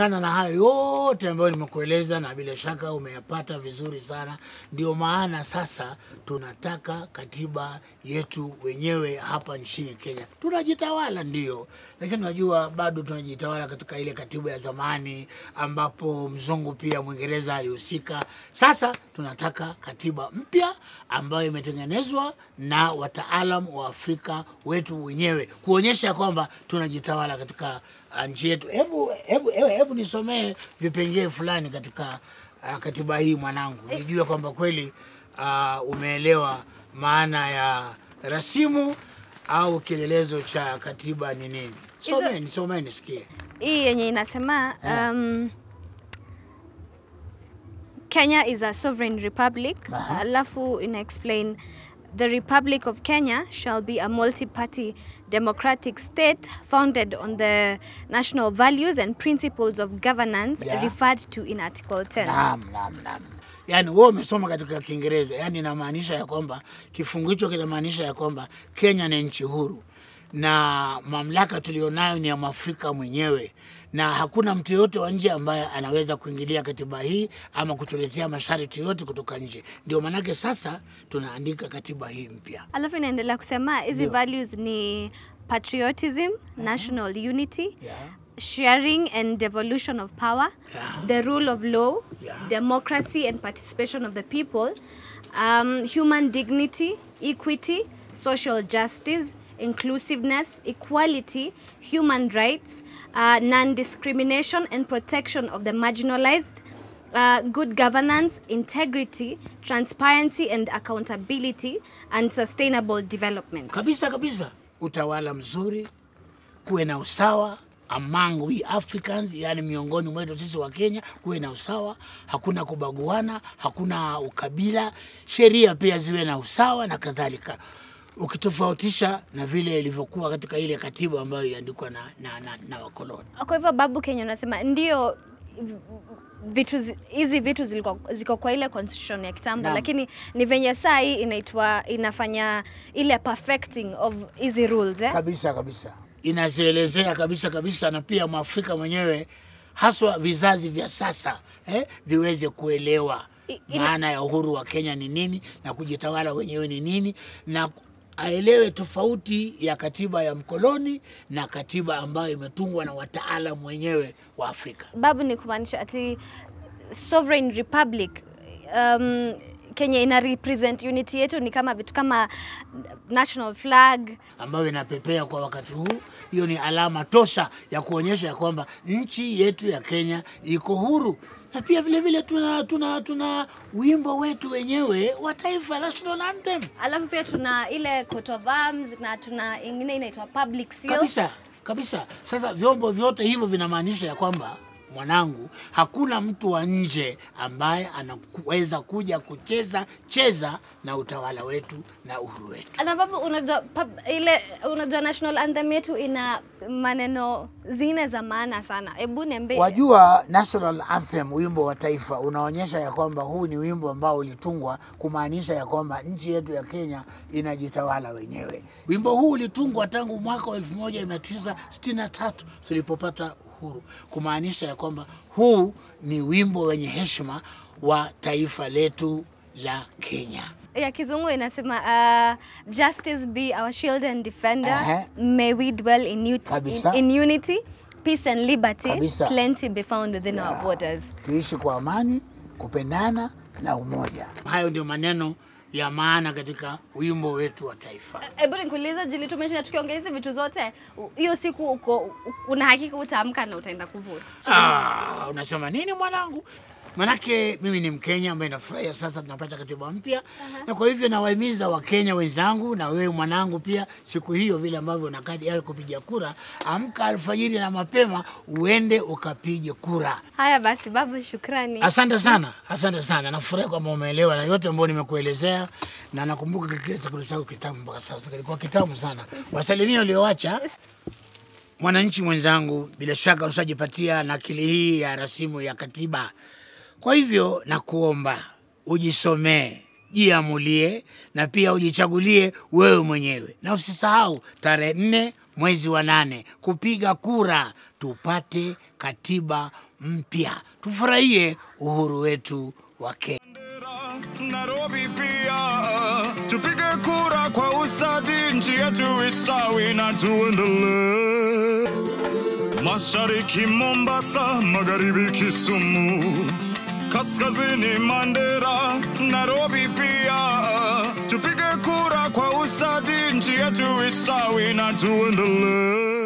Sana na hayo yote ambayo nimekueleza na bila shaka umeyapata vizuri sana. Ndio maana sasa tunataka katiba yetu wenyewe hapa nchini Kenya. Tunajitawala ndio, lakini unajua bado tunajitawala katika ile katiba ya zamani ambapo mzungu pia Mwingereza alihusika. Sasa tunataka katiba mpya ambayo imetengenezwa na wataalam wa Afrika wetu wenyewe kuonyesha kwamba tunajitawala katika uh, nchi yetu. Hebu hebu hebu, hebu nisomee vipengee fulani katika uh, katiba hii mwanangu, nijue kwamba kweli uh, umeelewa maana ya rasimu au kielelezo cha katiba ni nini. Hizo- Someni, someni nisikie. hii yenye inasema um, Kenya is a sovereign republic Aha. alafu ina explain the republic of Kenya shall be a multi-party democratic state founded on the national values and principles of governance Yeah. referred to in article 10 Naam, naam, naam. Yaani wewe umesoma katika Kiingereza, yaani inamaanisha ya kwamba kifungu hicho kinamaanisha ya kwamba Kenya ni nchi huru na mamlaka tulionayo ni ya Mwafrika mwenyewe, na hakuna mtu yoyote wa nje ambaye anaweza kuingilia katiba hii ama kutuletea masharti yote kutoka nje. Ndio maanake sasa tunaandika katiba hii mpya. alafu inaendelea kusema hizi Ndio. values ni patriotism national unity Yeah. sharing and devolution of power, Yeah. the rule of law, Yeah. democracy and participation of the people, um, human dignity, equity, social justice, inclusiveness, equality, human rights, uh, non discrimination and protection of the marginalized. Uh, good governance, integrity, transparency and accountability, and sustainable development. kabisa kabisa, utawala mzuri, kuwe na usawa among we Africans, yani miongoni mwetu sisi wa Kenya, kuwe na usawa, hakuna kubaguana, hakuna ukabila, sheria pia ziwe na usawa na kadhalika, ukitofautisha na vile ilivyokuwa katika ile katiba ambayo iliandikwa na, na, na, na wakoloni. Kwa hivyo babu Kenya unasema ndio v- vitu zi- hizi vitu ziliko, ziko kwa ile constitution ya kitambo Naam. lakini ni venye saa hii inaitwa inafanya ile perfecting of hizi rules eh? kabisa kabisa, inazielezea kabisa kabisa, na pia mwafrika mwenyewe haswa vizazi vya sasa eh, viweze kuelewa I- ina- maana ya uhuru wa Kenya ni nini na kujitawala wenyewe ni nini, na aelewe tofauti ya katiba ya mkoloni na katiba ambayo imetungwa na wataalam wenyewe wa Afrika. Babu ni kumaanisha ati sovereign republic um, Kenya ina represent unity yetu ni kama vitu kama national flag ambayo inapepea kwa wakati huu. Hiyo ni alama tosha ya kuonyesha ya kwamba nchi yetu ya Kenya iko huru, na pia vile vile tuna, tuna, tuna wimbo wetu wenyewe wa taifa, national anthem. alafu pia tuna ile coat of arms na tuna ingine inaitwa public seal Kabisa kabisa. Sasa vyombo vyote hivyo vinamaanisha ya kwamba mwanangu, hakuna mtu wa nje ambaye anaweza kuja kucheza cheza na utawala wetu na uhuru wetu. na babu unajua pub, ile unajua national anthem yetu ina maneno zingine za maana sana hebu niambie Wajua, national anthem, wimbo wa taifa, unaonyesha ya kwamba huu ni wimbo ambao ulitungwa kumaanisha ya kwamba nchi yetu ya Kenya inajitawala wenyewe. Wimbo huu ulitungwa tangu mwaka wa 1963 tulipopata uhuru, kumaanisha ya kwamba huu ni wimbo wenye heshima wa taifa letu la Kenya. ya kizungu inasema uh, justice be our shield and defender Ehe. may we dwell in, ut- Kabisa. in, in unity peace and liberty Kabisa. plenty be found within our borders Tuishi kwa amani, kupendana na umoja. Hayo ndio maneno ya maana katika wimbo wetu wa taifa. hebu nikuulize jili tumeshinda tukiongea hizi vitu zote u- hiyo siku uko una hakika utaamka na utaenda kuvuta Ah, unasema nini mwanangu? Manake mimi ni Mkenya ambaye nafurahia sasa tunapata katiba mpya na kwa hivyo nawahimiza Wakenya wenzangu na wewe mwanangu pia, siku hiyo vile ambavyo unakadi yako kupiga kura, amka alfajiri na mapema uende ukapige kura. haya basi babu shukrani Asante sana, asante sana. Nafurahi kwamba umeelewa na yote ambayo nimekuelezea, na nakumbuka kile chakula chako kitamu mpaka sasa, kilikuwa kitamu sana. Wasalimia ulioacha mwananchi mwenzangu, bila shaka ushajipatia nakili hii ya rasimu ya katiba. Kwa hivyo nakuomba ujisomee, jiamulie na pia ujichagulie wewe mwenyewe, na usisahau tarehe nne mwezi wa nane kupiga kura, tupate katiba mpya. Tufurahie uhuru wetu wa Kenya. Nairobi pia tupige kura kwa usadi, nchi yetu istawi na tuendelee. Mashariki Mombasa, magharibi Kisumu, kaskazini Mandera, Nairobi pia tupige kura kwa usadi, nchi yetu istawi na tuendelee.